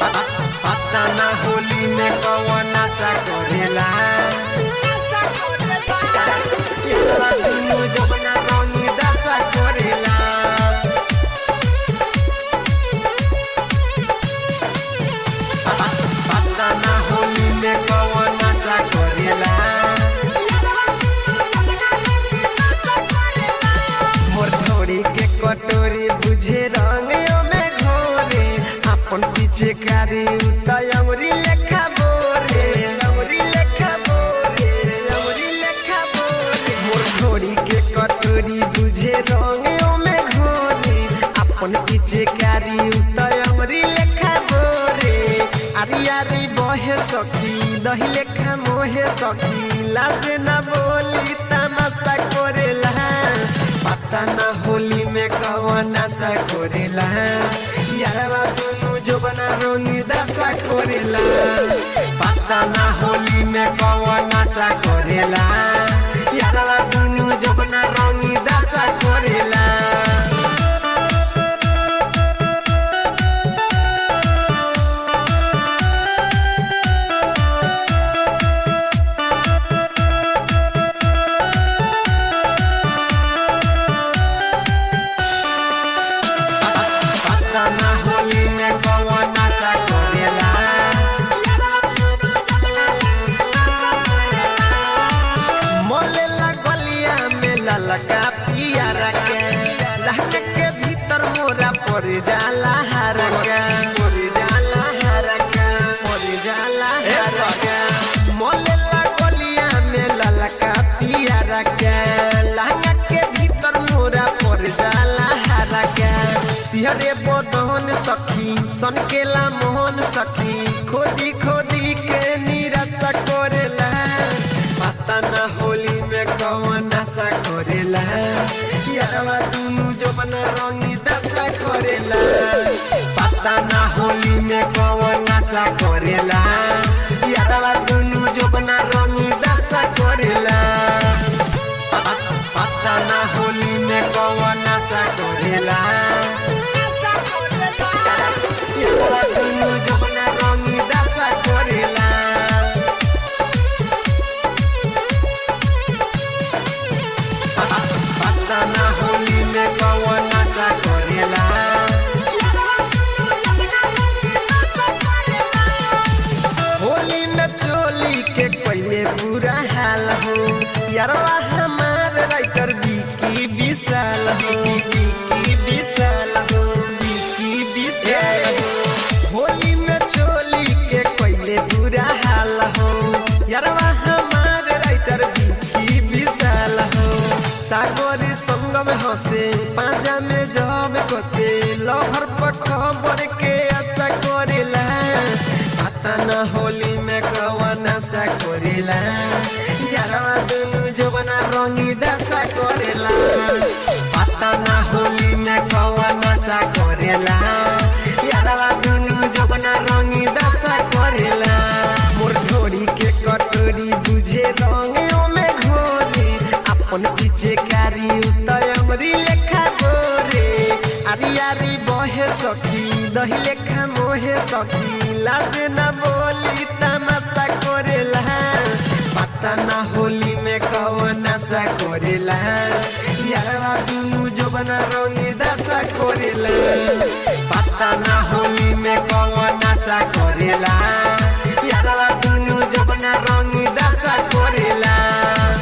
पता ना होली में कौन नशा करेला एकरा दुनु जबना रंगी दशा करेला पता ना होली में कौन नशा करेला मोर ढोरी के कटोरी बुझे रंगियों में घोरे अपन पीछे कारी उताय अमरी लेखा बोरे अमरी लेखा बोरे अमरी लेखा बोरे मोर ढोरी के कटोरी बुझे रंगियों में घोरे अपन पीछे कारी उताय अमरी लेखा बोरे आरी आरी बहे सखी दही लेखा मोहे सखी लाज न बोली तमाशा करेला पता न होली में कौन नशा करेला यारवा दुनु जोबना रंगी दशा करेला पता न होली में कौन नशा करेला यारवा दुनु जोबना रंगी दशा करेला पता ना होली में कौन नशा करेला मोलेला गलिया में ललका पियारा के लहके के भीतर मोरा पड़ जाला हरा के पड़ जाला हरा के पड़ जाला हरा के मोलेला गलिया में ललका पियारा के लहके के भीतर मोरा पड़ जाला हरा के सिहरे बदन सखी सनकेला मोहन सखी खोदी खोदी के निराशा करेला पता ना होली में कौन नशा करेला यारवा दुनु जबन रंगी दशा करेला पता ना होली में कौन नशा करेला यारवा दुनु जबन रंगी दशा करेला पता ना होली में कौन नशा करेला यारवा दुनु जबन रंगी दशा करेला पता ना होली में कौन नशा करेला होली में चोली के पहले पूरा हाल हो यारवा हमार राइटर बिकी विशाल हो बिकी विशाल हो बिकी विशाल हो होली में चोली के पहले पूरा हाल हो यारवा हमार राइटर बिकी विशाल हो सागर संगम हंसे पाजा में जब कसे लहर पर खबर के आशा करेला पता न होली में कौन नशा करेला यारवा दुनु जबना रंगी दशा करेला पता न होली में कौन नशा करेला यारवा दुनु जबना रंगी दशा करेला मोर ढोरी के कटोरी बुझे रंगियों में घोरी अपन पीछे कारी उतय अमरी लेखा गोरे आरी आरी बहे सखी दही लेखा मोहे सखी लाज न बोली तमाशा करेला पता ना होली में कौन नशा करेला यारवा दुनु जबना रंगी दशा करेला पता ना होली में कौन नशा करेला